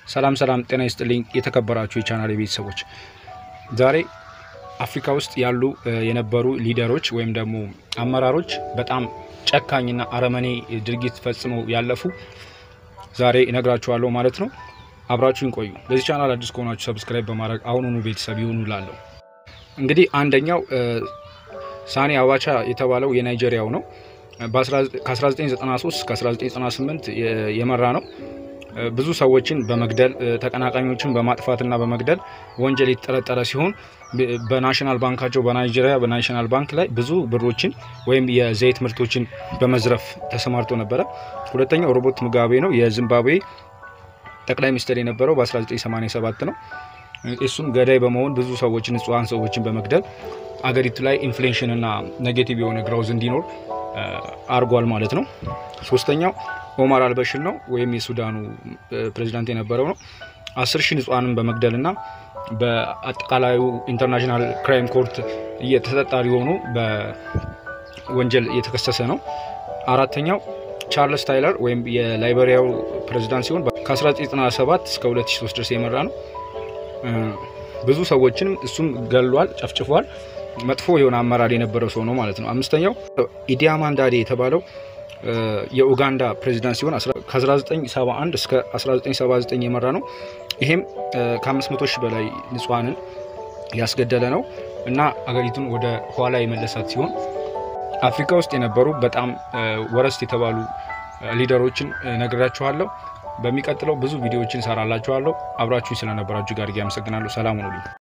ሰላም ሰላም፣ ጤና ይስጥልኝ የተከበራችሁ የቻናል ቤተሰቦች፣ ዛሬ አፍሪካ ውስጥ ያሉ የነበሩ ሊደሮች ወይም ደግሞ አመራሮች በጣም ጨካኝና አረመኔ ድርጊት ፈጽመው ያለፉ ዛሬ እነግራችኋለሁ ማለት ነው። አብራችሁን ቆዩ። ለዚህ ቻናል አዲስ ከሆናችሁ ሰብስክራይብ በማድረግ አሁኑኑ ቤተሰብ ይሁኑ ላለሁ። እንግዲህ አንደኛው ሳኒ አባቻ የተባለው የናይጄሪያው ነው። ከ1993 እስከ 1998 የመራ ነው። ብዙ ሰዎችን በመግደል ተቀናቃኞችን በማጥፋትና በመግደል ወንጀል የተጠረጠረ ሲሆን በናሽናል ባንካቸው በናይጄሪያ በናሽናል ባንክ ላይ ብዙ ብሮችን ወይም የዘይት ምርቶችን በመዝረፍ ተሰማርቶ ነበረ። ሁለተኛው ሮበርት ሙጋቤ ነው። የዚምባብዌ ጠቅላይ ሚኒስትር የነበረው በ1987 ነው። እሱም ገዳይ በመሆን ብዙ ሰዎችን ንጹሐን ሰዎችን በመግደል አገሪቱ ላይ ኢንፍሌሽን እና ኔጌቲቭ የሆነ ግራውዝ እንዲኖር አርጓል ማለት ነው። ሶስተኛው ኦማር አልበሽር ነው ወይም የሱዳኑ ፕሬዚዳንት የነበረው ነው። አስር ሺህ ንጹሐንን በመግደል እና በአጠቃላዩ ኢንተርናሽናል ክራይም ኮርት ተጠርጣሪ ሆኖ በወንጀል እየተከሰሰ ነው። አራተኛው ቻርልስ ታይለር ወይም የላይቤሪያው ፕሬዚዳንት ሲሆን ከ1997 እስከ 2003 ድረስ የመራ ነው። ብዙ ሰዎችንም እሱም ገሏል፣ ጨፍጭፏል። መጥፎ የሆነ አመራር የነበረው ሰው ነው ማለት ነው። አምስተኛው ኢዲ አሚን ዳዴ የተባለው የኡጋንዳ ፕሬዚዳንት ሲሆን ከ1971 እስከ 1979 የመራ ነው። ይሄም ከ500 ሺህ በላይ ንጹሐንን ያስገደለ ነው እና አገሪቱን ወደ ኋላ የመለሳት ሲሆን አፍሪካ ውስጥ የነበሩ በጣም ወረስት የተባሉ ሊደሮችን ነግራችኋለሁ። በሚቀጥለው ብዙ ቪዲዮዎችን ሰራላችኋለሁ። አብራችሁኝ ስለነበራችሁ ጋር አመሰግናለሁ። ሰላም ሁኑልኝ።